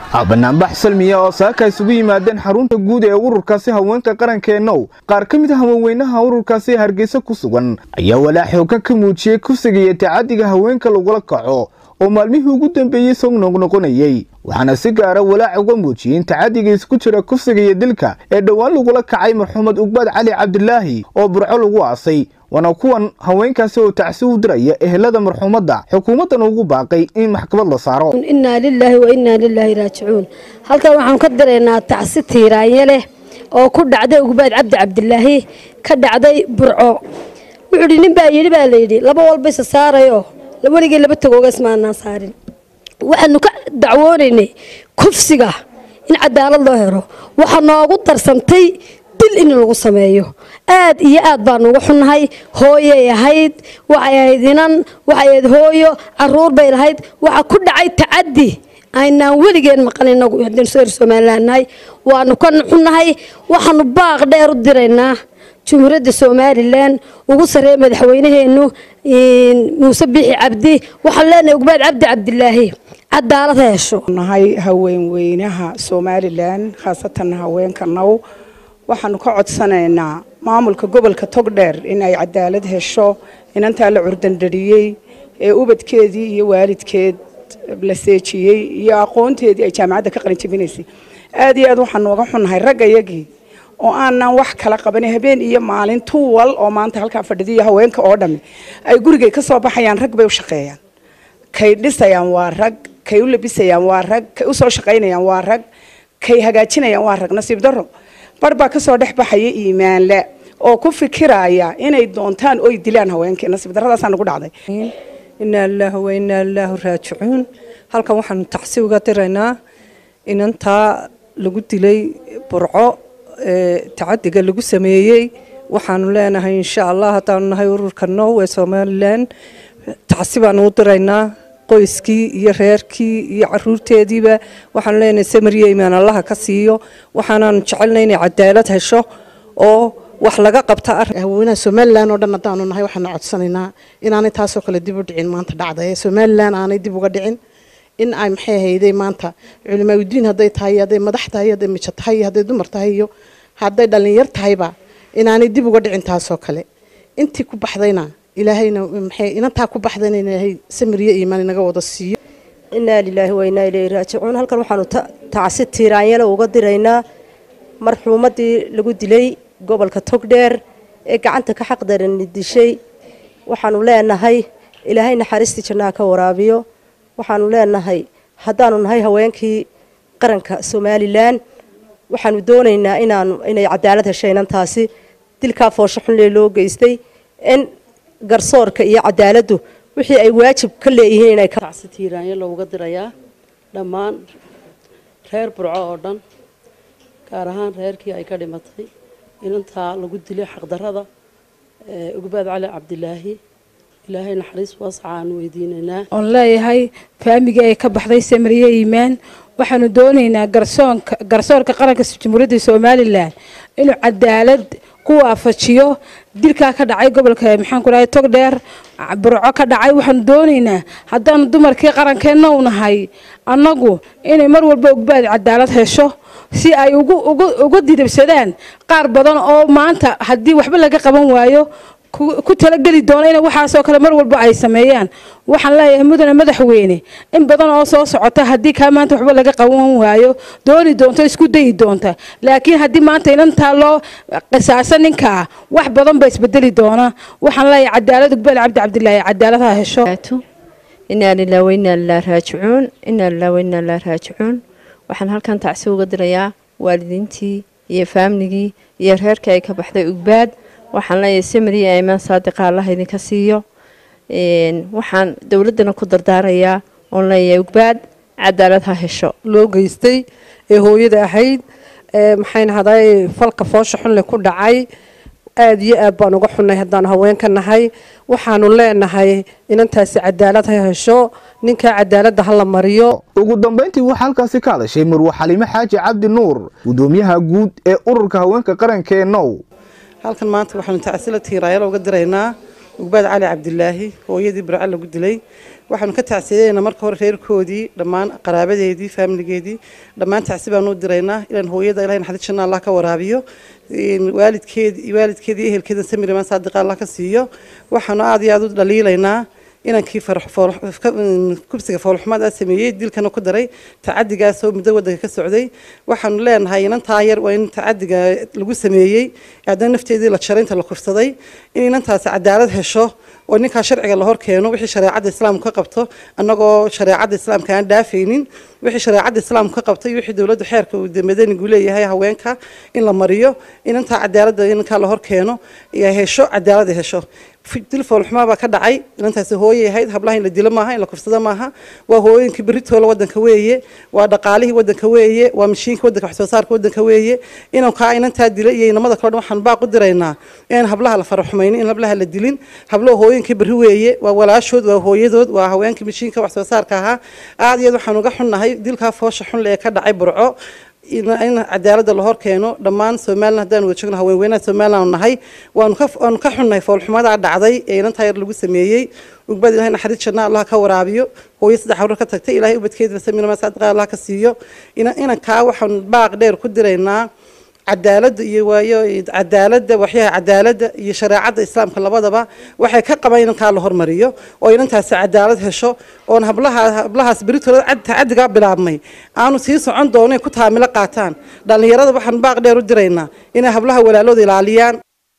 banaanbax salmiya oo saaka isugu yimaadeen xarunta guud ee ururkaasi haweenka qarankeenow qaar ka mid a haweenweynaha ururkaasi hargeysa ku sugan ayaa walaac xooga ka muujiyey kufsiga iyo tacadiga haweenka lagula kaco oo maalmihii ugu dambeeyey soo noqnoqonayey waxaana si gaara walaac uga muujiyeen tacadiga isku jira kufsiga iyo dilka ee dhowaan lagula kacay marxumed ugbaad cali cabdilaahi oo burco lagu aasay waana kuwan haweenkaasi oo tacsi u diraya ehelada marxuumadda xukuumaddan ugu baaqay in maxkamad la saaro innaa lilaahi wa innaa lilaahi raajicuun halkan waxaan ka diraynaa tacsi tiiraanye leh oo ku dhacday ugbaad cabdi cabdilaahi ka dhacday burco wuxuu dhi nin baa yidhi baa layidhi laba walba isa saarayo weligii laba tagoogas maanaan saarin waxaanu ka dacwoonaynay kufsiga in cadaalad loo helo waxaa noogu darsantay dil in lagu sameeyo aad iyo aad baanu uga xunnahay hooyay ahayd waxay ahayd inan waxay ahayd hooyo caruur bay lahayd waxaa ku dhacay tacadi aynaan weligeen maqan inagu haddaynu soo reer somaliland nahay waanu ka xunnahay waxaanu baaq dheer u diraynaa jumhuuriyadda somalilan ugu sarreeya madaxweynaheennu muuse biixi cabdi waxaan leenahay ugbaad cabdi cabdilaahi cadaalad ha hesho nahay haweenweynaha somalilan khaasatan haweenka now waxaanu ka codsanaynaa maamulka gobolka togdheer in ay cadaalad hesho inantaa la curdandhariyey ee ubadkeedii iyo waalidkeed la seejiyey iyo aqoonteedii ay jaamacadda ka qalinjabinaysay aad iyo aad waxaanu uga xunnahay ragga yagii oo aanan wax kala qabanin habeen iyo maalin tuwal oo maanta halkaa fadhidiyo haweenka oo dhammi ay gurigay ka soo baxayaan rag bay u shaqeeyaan kay dhisayaan waa rag kay u labisayaan waa rag kay u soo shaqaynayaan waa rag kay hagaajinayaan waa rag nasiib darro bar baa kasoo dhex baxaya iimaanle oo ku fikiraya inay doontaan oy dilaan haweenkii nasiib darradaasaa nagu dhacday inaa lilaahi wa inaa lilaahi raajicuun halkan waxaanu tacsi uga diraynaa inantaa lagu dilay burco tacadiga lagu sameeyey waxaanu leenahay insha allah haddaanu nahay ururka now ee somalilan tacsi baanu u diraynaa qoyskii iyo reerkii iyo caruurteediiba waxaanu leenahay samariya imaan allaha ka siiyo waxaanaanu jecelnay inay cadaalad hesho oo wax laga qabta haweenaha somalilan oo dhan haddaanu nahay waxaanu codsanaynaa inaanay taasoo kale dib u dhicin maanta dhacda ee somalilan aanay dib uga dhicin in ay maxay hayday maanta culimaauddiin hadday tahay hadday madax tahay hadday mijo tahay hadday dumar tahay iyo hadday dhallinyar tahayba inaanay dib uga dhicin taasoo kale intii ku baxdayna ilaahayna maxay inantaa ku baxdayna ilaahay samiriyo iimaan inaga wada siiyo innaa lilaahi wa innaa ilayhi raajicuun halkan waxaanu tacsi tiiraanyale uga diraynaa marxuumaddii lagu dilay gobolka togdheer ee gacanta ka xaqdarani dishay waxaanu leenahay ilaahay naxariistii jannaha ka waraabiyo waxaanu leenahay haddaanu nahay haweenkii qaranka somalilan waxaanu doonaynaa inaanu inay cadaalad heshay inantaasi dilkaa foosho xunlee loo geystay in garsoorka iyo cadaaladdu wixii ay waajib ka leeyihiin inay tacsi tiiraanya looga dirayaa dhammaan reer burco oo dhan gaar ahaan reerkii ay ka dhimatay inantaa lagu dilay xaqdarrada ugbaad cali cabdilaahi ilaahay naxariis waasaca aan weydiinaynaa oon leeyahay faamigii ay ka baxday samariye iimaan waxaanu doonaynaa garsoonka garsoorka qaranka jamhuuriyadda somalilan inuu cadaalad ku waafajiyo dilkaa ka dhacay gobolka maxaan ku dhahay togdheer burco ka dhacay waxaanu doonaynaa haddaanu dumarkii qarankeenna u nahay annagu inay mar walba ogbaad cadaalad hesho si ay uga didabsadaan qaar badan oo maanta haddii waxba laga qaban waayo ku talageli doona in waxaasoo kale mar walba ay sameeyaan waxaan leeyahay mudane madaxweyne in badan oo soo socota haddii kaa maanta waxba laga qaban waayo dooni doonto isku dayi doonta laakiin haddii maanta inantaa loo qisaasa ninkaa wax badan ba isbedeli doona waxaan leeyahay cadaalad ugbal cabdi cabdilaahi cadaalad ha hesho inaa lilah wainaa lilah raajicuun inaa lilah wainaa lilah raajicuun waxaan halkan tacsi uga dirayaa waalidiintii iyo faamligii iyo reerkii ay ka baxday ugbaad waxaan leeyahay samariya imaan saadiqa allaha idinka siiyo waxaan dowladdana ku dardaarayaa oon leeyahay ugbaad cadaalad ha hesho loo geystay ee hooyada ahayd maxayna haday falka foosha xunle ku dhacay aada iyo aad baan uga xunnay haddaanu haweenka nahay waxaanu leenahay inantaasi cadaalad ha hesho ninkaa cadaaladda ha la mariyo ugu dambayntii waxaa halkaasi ka hadashay marwe xaliime xaaji cabdi nuur gudoomiyaha guud ee ururka haweenka qaranka ee now halkan maanta waxaanu tacsila tiiraayalo uga diraynaa ugbaad cali cabdilaahi hooyadii burco lagu dilay waxaanu ka tacsiyadeynaa marka hore reerkoodii dhammaan qaraabadeedii faamiligeedii dhammaan tacsi baanu u diraynaa ilaan hooyada ilahay naxariis janna allah ka waraabiyo waalidkeedi waalidkeedii ehelkeeda samiriman saadiqa allah ka siiyo waxaanu aada iyo aada u dhaliilaynaa inankii kubsiga foolxumada sameeyey dilkana ku daray tacadigaasoo muddo wadanka ka socday waxaanu leenahay inantaa yar waa in tacadiga lagu sameeyey haddana nafteedii la jaray inta la kufsaday in inantaasi cadaalad hesho oo ninkaa sharciga la hor keeno wixii shareecada islaamku ka qabto annagoo shareecada islaamka aan dhaafaynin wixii shareecada islaamku ka qabto iyo wixii dowladdu xeerka uu madanigu leeyahay haweenka in la mariyo inantaa cadaaladda inankaa la hor keeno hesho cadaalada hesho dil foolxumaa baa ka dhacay inantaasi hooyay ahayd hablaha in la dilo maaha in la kufsado maaha waa hooyooyinkii beritoola wadanka weeye waa dhaqaalihii wadanka weeye waa mashiinkii wadanka wax soo saarka wadanka weeye inankaa inantaa dila iyo inamada kale dhan waxaan baaq u diraynaa in hablaha la faraxumaynin in hablaha la dilin hablo hooyinkii beri weeye waa walaashood waa hooyadood waa haweenkii mashiinka wax soo saarka ahaa aad iyo aad waxaan uga xunnahay dilkaa foosha xunle ee ka dhacay burco in cadaaladda la hor keeno dhammaan somalilan haddaan wada joogno haweenweynaha somalilan nahay waanu ka waanu ka xunnahay foolxumadaa dhacday ee inantaa yar lagu sameeyey ugbad ilahay naxariis janna allah ka waraabiyo hooyo saddex hawrar ka tagtay ilaahay ubadkeedina samirama saadiqa allah ka siiyo inankaa waxaan baaq dheer ku diraynaa cadaaladda iyo waayo cadaaladda waxyaha cadaaladda iyo shareecadda islaamka labadaba waxay ka qabaan inankaa la hormariyo oo inantaasi cadaalad hesho oon hablaha hablahaas beritooda tacadigaa bilaabmay aanu sii socon doono ku taamilo qaataan dhallinyarada waxaan baaq dheer u diraynaa inay hablaha walaalooda ilaaliyaan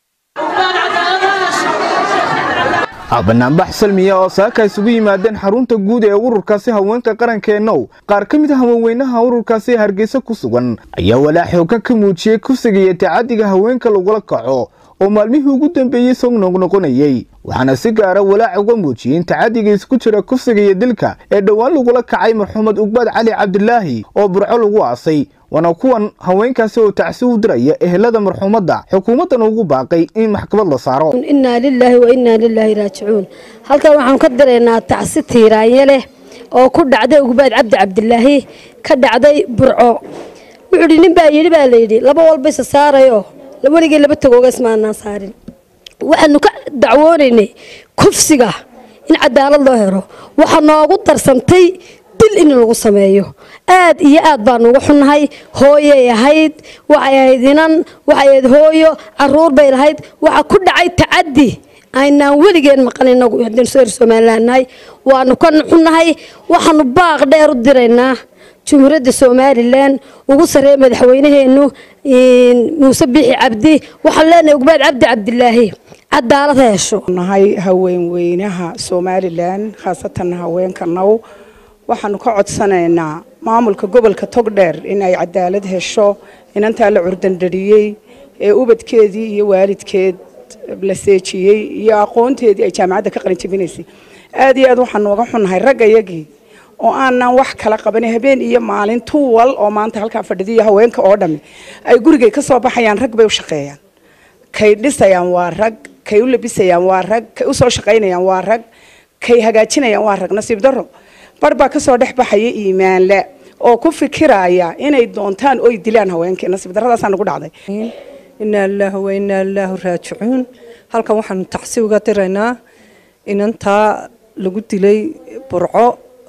banaanbax salmiya oo saaka isugu yimaadeen xarunta guud ee ururkaasi haweenka qarankeennow qaar ka mid a haweenweynaha ururkaasi hargeysa ku sugan ayaa walaa xooga ka muujiyey kufsigiiyo tacadiga haweenka lagula kaco oo maalmihii ugu dambeeyey soo noqnoqonayey waxaana si gaara walaac uga muujiyeen tacadiga isku jira kufsiga iyo dilka ee dhowaan lagula kacay marxumed ugbaad cali cabdilaahi oo burco lagu aasay waana kuwan haweenkaasi oo tacsi u diraya ehelada marxuumadda xukuumaddan ugu baaqay in maxkamad la saaro innaa lilaahi wa innaa lilaahi raajicuun halkan waxaan ka diraynaa tacsi tiiraanye leh oo ku dhacday ugbaad cabdi cabdilaahi ka dhacday burco wuxuu dhi nin baa yidhi baa layidhi laba walba isa saarayoo weligay laba tagooga ismaanaan saarin waxaanu ka dacwoonaynay kufsiga in cadaalad loo helo waxaa noogu darsantay dil in lagu sameeyo aad iyo aad baanu uga xunnahay hooyay ahayd waxay ahayd inan waxay ahayd hooyo caruur bay lahayd waxaa ku dhacay tacadi aynaan weligeen maqan inagu haddaynu soo er somaliland nahay waanu ka xunnahay waxaanu baaq dheer u diraynaa jumhuuriyadda somalilan ugu sarreeya madaxweynaheennu muuse biixi cabdi waxaan leenahay ugbaad cabdi cabdilaahi cadaalad ha hesho nahay haweenweynaha somalilan khaasatan haweenka now waxaanu ka codsanaynaa maamulka gobolka togdheer in ay cadaalad hesho inantaa la curdandhariyey ee ubadkeedii iyo waalidkeed la seejiyey iyo aqoonteedii ay jaamacadda ka qalinjabinaysay aad iyo aad waxaanu uga xunnahay ragga yagii oo aanan wax kala qabanin habeen iyo maalin tuwal oo maanta halkaa fadhidiyo haweenka oo dhammi ay gurigay ka soo baxayaan rag bay u shaqeeyaan kay dhisayaan waa rag kay u labisayaan waa rag kay u soo shaqaynayaan waa rag kay hagaajinayaan waa rag nasiib darro bar baa kasoo dhex baxaya iimaanle oo ku fikiraya inay doontaan oy dilaan haweenkii nasiib darradaasaa nagu dhacday inaa lilaahi wa inaa lilaahi raajicuun halkan waxaanu tacsi uga diraynaa inantaa lagu dilay burco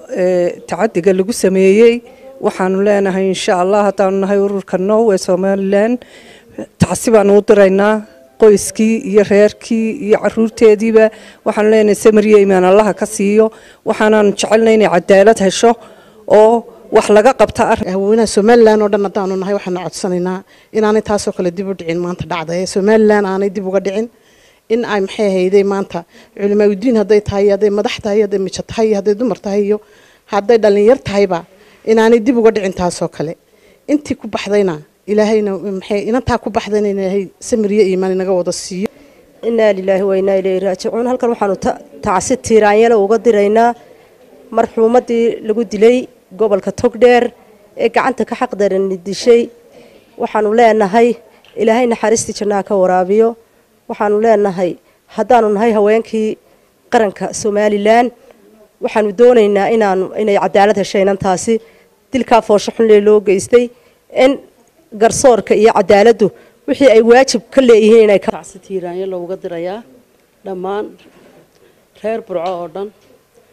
tacadiga lagu sameeyey waxaanu leenahay insha allah haddaanu nahay ururka now ee somalilan tacsi baanu u diraynaa qoyskii iyo reerkii iyo caruurteediiba waxaanu leenahay samariya imaan allaha ka siiyo waxaanaanu jecelnay inay cadaalad hesho oo wax laga qabta haweenaha somalilan oo dhan haddaanu nahay waxaanu codsanaynaa inaanay taasoo kale dib u dhicin maanta dhacda ee somalilan aanay dib uga dhicin in ay maxay hayday maanta culimaadudiin hadday tahay hadday madax tahay hadday mijo tahay hadday dumar tahay iyo hadday dhallinyar tahayba inaanay dib uga dhicin taasoo kale intii ku baxdayna ilaahayna maxay inantaa ku baxdayna ilaahay samiriyo iimaan inaga wada siiyo innaa lilaahi wa innaa ilayhi raajicuun halkan waxaanu tacsi tiiraanyale uga diraynaa marxuumaddii lagu dilay gobolka togdheer ee gacanta ka xaqdarani dishay waxaanu leenahay ilaahay naxariistii jannaha ka waraabiyo waxaanu leenahay haddaanu nahay haweenkii qaranka somalilan waxaanu doonaynaa inaanu inay cadaalad heshay inantaasi dilkaa foosho xunlee loo geystay in garsoorka iyo cadaaladdu wixii ay waajib ka leeyihiin inay tacsi tiiraanyo looga dirayaa dhammaan reer burco oo dhan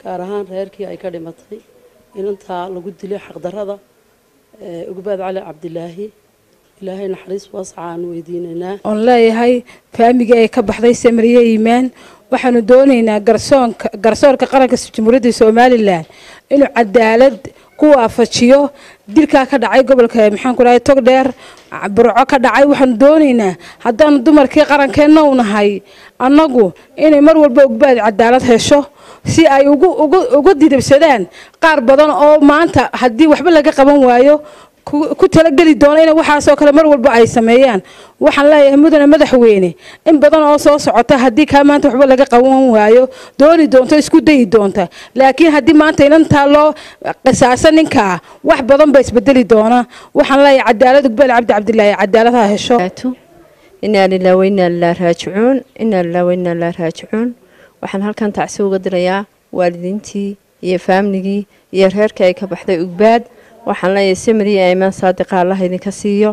gaar ahaan reerkii ay ka dhimatay inantaa lagu dilay xaqdarrada ugbaad cali cabdilaahi ilaahay naxariis waasaca aan weydiinaynaa oon leeyahay faamigii ay ka baxday samariye iimaan waxaanu doonaynaa garsoonka garsoorka qaranka jamhuuriyadda somalilan inuu cadaalad ku waafajiyo dilkaa ka dhacay gobolka maxaan ku dhahay togdheer burco ka dhacay waxaanu doonaynaa haddaanu dumarkii qarankeenna u nahay annagu inay mar walba ogbaad cadaalad hesho si ay ugu ugu uga didabsadaan qaar badan oo maanta haddii waxba laga qaban waayo ku talageli doona in waxaasoo kale mar walba ay sameeyaan waxaan leeyahay mudane madaxweyne in badan oo soo socota haddii kaa maanta waxba laga qaban waayo dooni doonto isku dayi doonta laakiin haddii maanta inantaa loo qisaasa ninkaa wax badan ba isbedeli doona waxaan leeyahay cadaalad ugbeel cabdi cabdilaahi cadaalad ha hesho inaa lilah wainaa lilah raajicuun inaa lilah wainaa lilah raajicuun waxaan halkan tacsi uga dirayaa waalidiintii iyo faamligii iyo reerkii ay ka baxday ugbaad waxaan leeyahay samariya aymaan saadiqa allaha idinka siiyo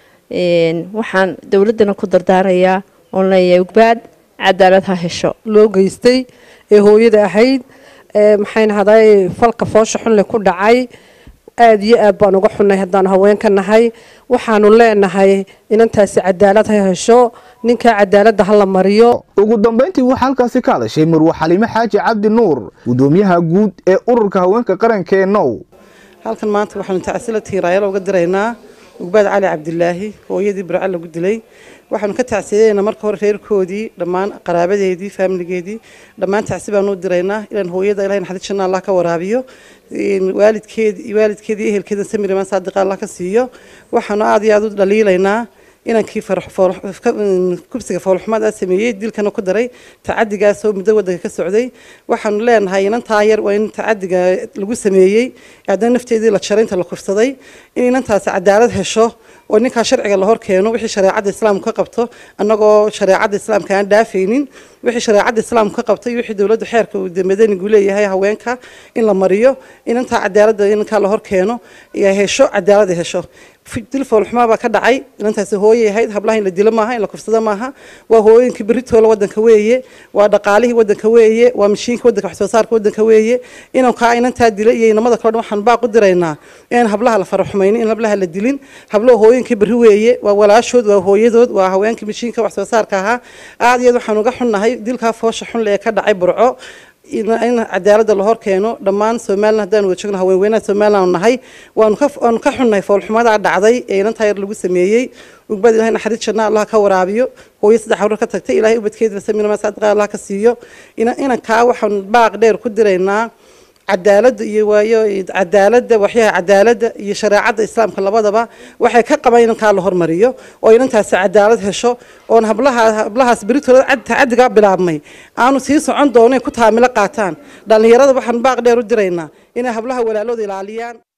waxaan dowladdana ku dardaarayaa oon leeyahay ugbaad cadaalad ha hesho loo geystay ee hooyada ahayd maxayna haday falka foosha xunle ku dhacay aada iyo aad baan uga xunnay haddaanu haweenka nahay waxaanu leenahay inantaasi cadaalad ha hesho ninkaa cadaaladda ha la mariyo ugu dambayntii waxaa halkaasi ka hadashay marwe xaliime xaaji cabdi nuur gudoomiyaha guud ee ururka haweenka qaranka ee now halkan maanta waxaanu tacsila tiiraayalo uga diraynaa ugbaad cali cabdilaahi hooyadii burca lagu dilay waxaanu ka tacsiyadeynaa marka hore reerkoodii dhammaan qaraabadeedii faamiligeedii dhammaan tacsi baanu diraynaa ilaan hooyada ilahay naxariis janna allah ka waraabiyo waalidkeedi waalidkeedii ehelkeeda samiriman saadiqa allah ka siiyo waxaanu aada iyo aada u dhaliilaynaa inankii kubsiga foolxumada sameeyey dilkana ku daray tacadigaasoo muddo wadanka ka socday waxaanu leenahay inantaa yar waa in tacadiga lagu sameeyey haddana nafteedii la jaray inta la kufsaday in inantaasi cadaalad hesho oo ninkaa sharciga la hor keeno wixii shareecadda islaamku ka qabto annagoo shareecadda islaamka aan dhaafaynin wixii shareecadda islaamku ka qabto iyo wixii dowladdu xeerka madanigu leeyahay haweenka in la mariyo inantaa cadaaladda inankaa la hor keeno hesho cadaalada hesho dil foolxumaa baa ka dhacay inantaasi hooyay ahayd hablaha in la dilo maaha in la kufsado maaha waa hooyooyinkii beritoola wadanka weeye waa dhaqaalihii wadanka weeye waa mashiinka wadanka wax soo saarka wadanka weeye inankaa inantaa dila iyo inamada kale dhan waxaan baaq u diraynaa in hablaha la faraxumaynin in hablaha la dilin hablo hooyinkii beri weeye waa walaashood waa hooyadood waa haweenkii mashiinka wax soo saarka ahaa aad iyo aad waxaan uga xunnahay dilkaa foosha xunle ee ka dhacay burco in cadaaladda la hor keeno dhammaan somalilan haddaan wada joogno haweenweynaha somalilan nahay waanu ka waanu ka xunnahay foolxumadaa dhacday ee inantaa yar lagu sameeyey ugbad ilahay naxariis janna allah ka waraabiyo hooyo saddex hawrar ka tagtay ilaahay ubadkeeda samirama saadiqa allah ka siiyo inankaa waxaan baaq dheer ku diraynaa cadaaladda iyo waayo cadaaladda waxyaha cadaaladda iyo shareecadda islaamka labadaba waxay ka qabaan inankaa la hormariyo oo inantaasi cadaalad hesho oon hablaha hablahaas beritooda tacadigaa bilaabmay aanu sii socon doono ku taamilo qaataan dhallinyarada waxaan baaq dheer u diraynaa inay hablaha walaalooda ilaaliyaan